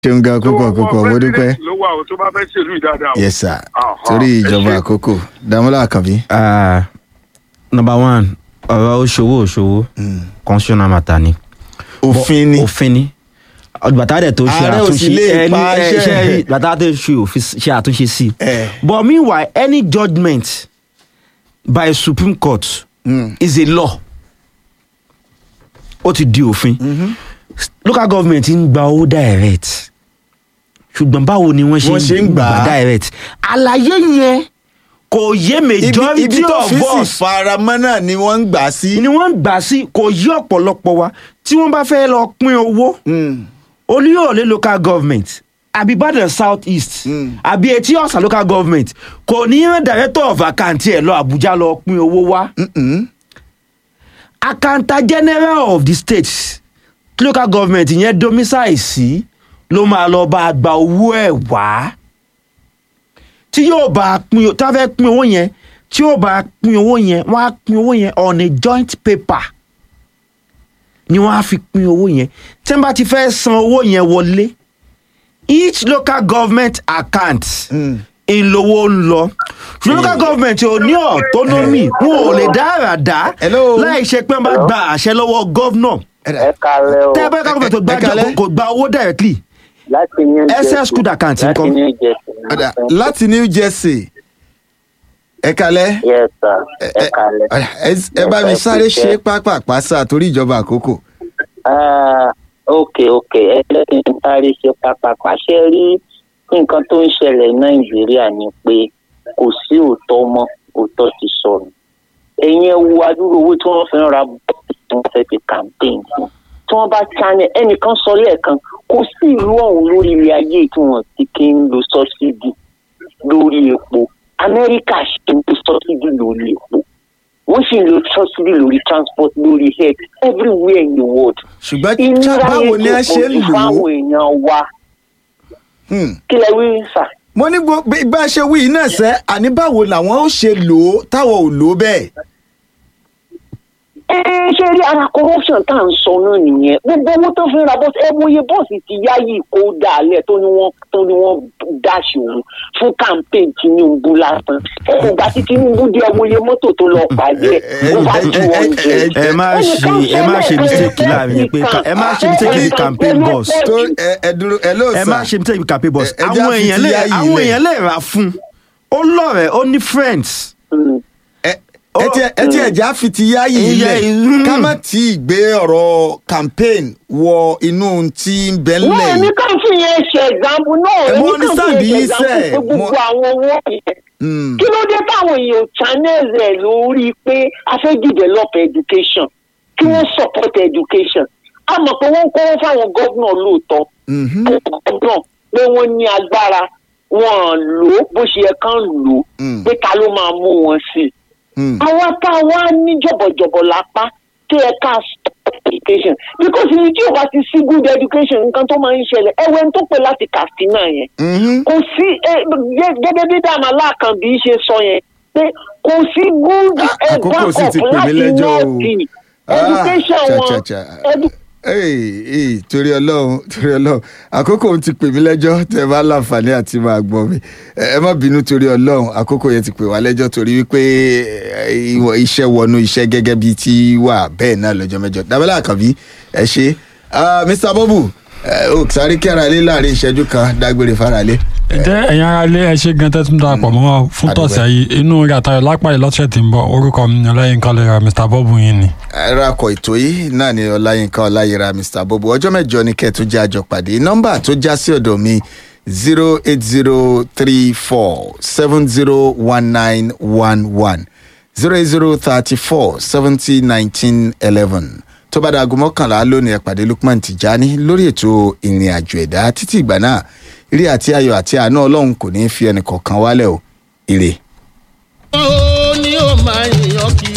ṣeun gan púpọ̀ púpọ̀ mo dúpẹ́. ló wà o tó bá fẹ́ ṣèlú ìdáadáa o. yes sir Aha, torí ẹ ìjọba ṣé. àkókò Dàmọ́lá Àkànbí. Ah, number one ọ̀rọ̀ òṣòwò òṣòwò constitutional matter ni. òfin ni òfin ni bàtà dẹ̀ tó ṣe Ààrẹ ò sì àtúnṣe lè ẹni pa ẹ, iṣẹ́ ṣe rẹ̀. bàtà tó ṣe òfin ṣe àtúnṣe sí i. Eh. but meanwhile any judgement by supreme court Mm. is a law ó ti di òfin local government ń gba owó direct ṣùgbọ́n báwo ni wọ́n Wọ́n ṣe ṣe ń ń gbà á. gbà direct àlàyé yẹn kò yé ibi majority ibi tó of fi sì us faramọ́ náà ni wọ́n ń gbà sí. ni wọ́n ń gbà sí kò yí ọ̀pọ̀lọpọ̀ wa tí wọ́n bá fẹ́ lọ pín owó Mm. olúyọ̀lé local government àbí ìbàdàn south east Mm. àbí etí ọ̀sà local government kò ní rán director of account ẹ̀ lọ àbújá lọ pín owó wá Mm-mm. accountant general of the state tí local government yẹn domicile sí ló máa lọ bá a gba owó ẹ̀ wá tí yóò bá a pín tí wọ́n fẹ́ pín owó yẹn tí yóò bá a pín owó yẹn wọ́n á pín owó yẹn on a joint paper ni wọ́n á fi pín owó yẹn tí wọ́n bá ti fẹ́ san owó yẹn wọlé each local government account Mm. ìlówó ń lọ ṣùgbọ́n local government ò ní autonomy wọn ò lè dára dá Hello. láì ṣe pé wọ́n bá gba àṣẹ lọ́wọ́ governor ẹ kalẹ o tẹ́ ẹ bá local government ẹ- ẹ kò kalẹ̀. gba- kò gba owó directly láti new jersey SS good account láti ńkọ́? new jersey Ọ̀dà, láti New Jersey ẹ kalẹ̀ yes sir ẹ kalẹ. Ọ̀dà, ẹ- ẹ bá mi sáré ṣe pápápá sáà torí ìjọba àkókò. Ah, ok ok ẹlẹ́sìn ń sáré ṣe pápákọ̀ ṣe rí nǹkan tó ń ṣẹlẹ̀ nàìjíríà ni pé kò sí òótọ́ mọ́ òótọ́ ti sọnù ẹ̀yin ẹ wo adúrú owó tí wọ́n fi ń ra bọ́ọ̀lù tí wọ́n fẹ́ fi campaign fún tí wọ́n bá channel ẹnìkan sọ lẹ́ẹ̀kan kò sí ìlú ọ̀hún lórí ilé ayé tí wọ́n ti kí ń lo subsidy lórí epo amẹ́ríkà ṣe ń lo subsidy lórí epo wọ́n sì ń lo subsidy lórí transport lórí health everywhere in the world ṣùgbọ́n ìnira báwo ni a yẹn ṣe ti ń pọ̀ jù lò ó. fáwọn èèyàn wa Hmm. kí lẹ wí sà. mo ní gbogbo bí bá a ṣe wí iná sẹ́ àní báwo làwọn ó ṣe lò ó táwọn ò lò ó bẹ́ẹ̀. ẹ ṣe rí ara corruption tá à ń sọ náà nìyẹn gbogbo owó tó fi ń ra bọ́ọ̀sì ẹ mọ iye bọ́ọ̀sì ti yá yìí kó dàálẹ̀ tó ní wọ́n tó ní wọ́n dáṣì òun fún campaign tinubu lásán ẹ ìgbà tí tinubu dé ọmọ iye mọ́tò tó lọ pàdé ẹ̀ over two hundred. ẹ má ṣe ẹ má ṣe mistake láàrin yẹn pé ka- ẹ má ṣe mistake with campaign boss tó ẹ ẹ dúró ẹ ló ẹ sà má ṣe mistake with campaign boss Ẹ- ẹ já àwọn fi èèyàn ti lè yá yìí àwọn lẹ̀. èèyàn lè rà fún ó lọ́rẹ̀ẹ́ ó ní friends ẹ ẹ tí ẹ tí ẹja fi ti yá yìí Ìyá lẹ̀ ìlú. ká má tí ì gbé ọ̀rọ̀ campaign wọ inú tí ń bẹ náà ńlẹ̀ ní yìí. ká fi yẹn ṣe example náà Ẹ ní mọ ká understand fi yìí yẹn ṣe sẹ́, example pé mo- gbogbo àwọn owó yẹn Hmm. kí ló dé táwọn èèyàn channel rẹ̀ lórí pé a fẹ́ develop education kí wọ́n support education a mọ̀ pé wọ́n ń kọ́wọ́ fáwọn gómìnà lóòótọ́ Mhm. gómìnà pé wọ́n ní agbára wọn lò ó bó ṣe yẹ kán lò ó Mm. pé ta ló máa mú wọn sí i Hmm. àwa tá a wá ní jọ̀bọ̀jọ̀bọ̀ lápá tó yẹ ká stop education because ní tí o bá ti sí good education nǹkan tó máa ń ṣẹlẹ̀ ẹ̀wẹ̀ tó pè láti Katsina yẹn Mhm. kò sí ẹ, gẹ- gẹ́gẹ́ bí dàmà láàkànbí ṣe sọ yẹn pé kò sí good À- àkókò ẹ, sì ti backup pè mí láti lẹ́jọ́ o. nọ́ọ̀tì Ah, education cha, wọn cha, cha. edu- Hey, hey, torí ọlọ́run torí ọlọ́run àkókò òun ti pè mí lẹ́jọ́ tẹ́ ẹ bá láǹfààní àti máa gbọ́ mi ẹ ẹ má bínú torí ọlọ́run àkókò yẹn ti pè wá lẹ́jọ́ torí wípé eh, ìwọ- iṣẹ́ wọnú iṣẹ́ gẹ́gẹ́ bíi ti wà bẹ́ẹ̀ náà lọ́jọ́ mẹ́jọ Dámọ́lá Àkànbí ẹ ṣe Ah, Mr. Bobu ẹ ò sáré kí ara lé láàrin ìṣẹ́jú kan dágbére fara lé. ǹjẹ́ ẹ̀yin ara ilé ẹ ṣe gan tẹ́tún darapọ̀ mọ́ wa fún Àdúpẹ́. tọ̀sẹ̀ yìí inú rẹ̀ àtayọ̀ lápá yìí lọ́sẹ̀ tí ń bọ̀ orúkọ mi ni ọlẹ́yìn kọ́lẹ̀ mr bobu yìí ni. ẹ̀rọ akọ̀ ètò yìí náà ni ọláyínká ọláyíra mr bobo ọjọ́ mẹ́jọ ni kẹ́ẹ̀tún jẹ́ àjọ pàdé nọ́mbà tó já sí ọ̀dọ̀ mi zero eight zero three four seven zero one nine one one zero eight zero thirty four seventy nineteen eleven tó bá daago mọ́kànlá lónìí ẹ pàdé lukman tijani lórí ètò ìrìn àjò ẹ̀dá títí ìgbà náà ire àti ayọ̀ àti àánú ọlọ́run kò ní í fi ẹnì kọ̀ọ̀kan wálẹ̀ o ire. ó ní ó máa yàn kí